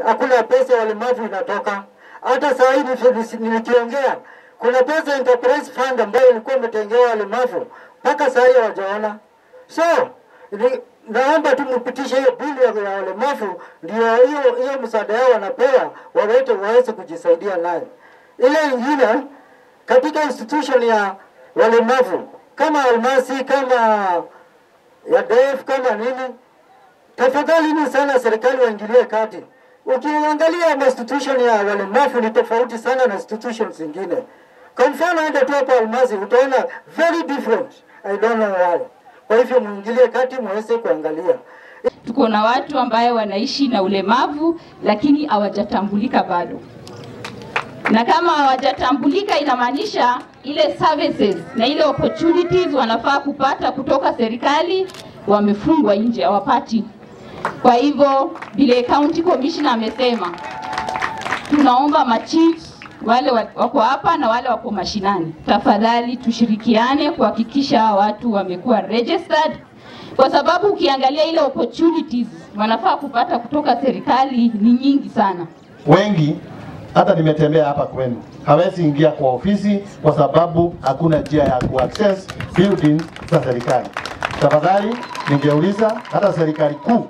hakuna pesa ya walemavu inatoka. Hata saa hii nifi- nikiongea, kuna pesa enterprise fund ambayo ilikuwa imetengewa walemavu mpaka saa hii hawajaona. So ni, naomba tu mpitishe hiyo bili ya ya walemavu, ndio hiyo hiyo msaada yao wanapewa wawete waweze kujisaidia nayo. Ile ingine katika institution ya walemavu kama Almasi, kama ya DEF, kama nini, tafadhali ni sana serikali waingilie kati. Ukiangalia institution ya walemavu ni tofauti sana na institutions zingine. Kwa mfano, enda tu hapa Almasi utaona very different. I don't know why. Kwa hivyo muingilie kati muweze kuangalia. Tuko na watu ambaye wanaishi na ulemavu lakini hawajatambulika bado, na kama hawajatambulika inamaanisha ile services na ile opportunities wanafaa kupata kutoka serikali wamefungwa nje, hawapati. Kwa hivyo vile county commissioner amesema, tunaomba machiefs wale wa- wako hapa na wale wako mashinani, tafadhali tushirikiane kuhakikisha hawa watu wamekuwa registered, kwa sababu ukiangalia ile opportunities wanafaa kupata kutoka serikali ni nyingi sana. wengi hata nimetembea hapa kwenu hawezi ingia kwa ofisi kwa sababu hakuna njia ya kuaccess buildings za serikali. Tafadhali ningeuliza hata serikali kuu,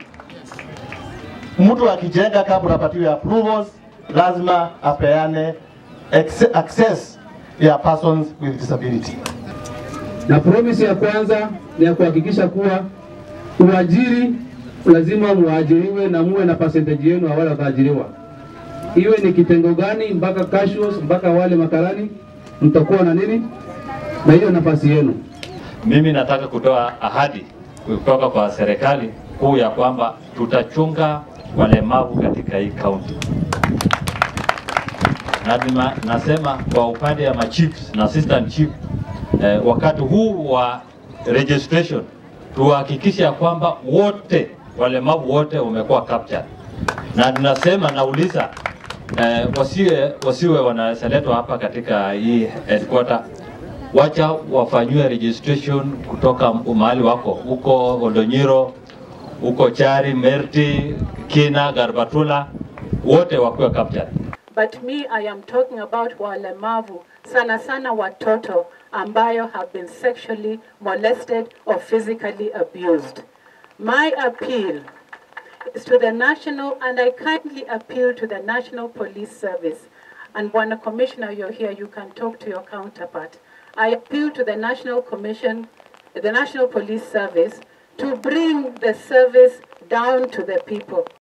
mtu akijenga kabla apatiwe approvals, lazima apeane acce- access ya persons with disability. na promise ya kwanza ni ya kuhakikisha kuwa uajiri lazima muajiriwe na muwe na percentage yenu ya wale wataajiriwa, iwe ni kitengo gani, mpaka casuals, mpaka wale makarani, mtakuwa na nini na hiyo nafasi yenu. Mimi nataka kutoa ahadi kutoka kwa serikali kuu ya kwamba tutachunga walemavu katika hii kaunti, na nima, nasema kwa upande ya machiefs na assistant chief eh, wakati huu wa registration tuhakikishe ya kwamba wote walemavu wote wamekuwa captured, na tunasema nauliza eh, wasiwe, wasiwe wanaseletwa hapa katika hii headquarter wacha wafanyiwe registration kutoka mahali wako huko Oldonyiro, huko Chari, Merti, Kina, Garbatula, wote wakiwa captured. But me, I am talking about walemavu, sana sana watoto ambayo have been sexually molested or physically abused. My appeal is to the national, and I kindly appeal to the National Police Service. And Bwana Commissioner, you're here, you can talk to your counterpart. I appeal to the National Commission, the National Police Service, to bring the service down to the people.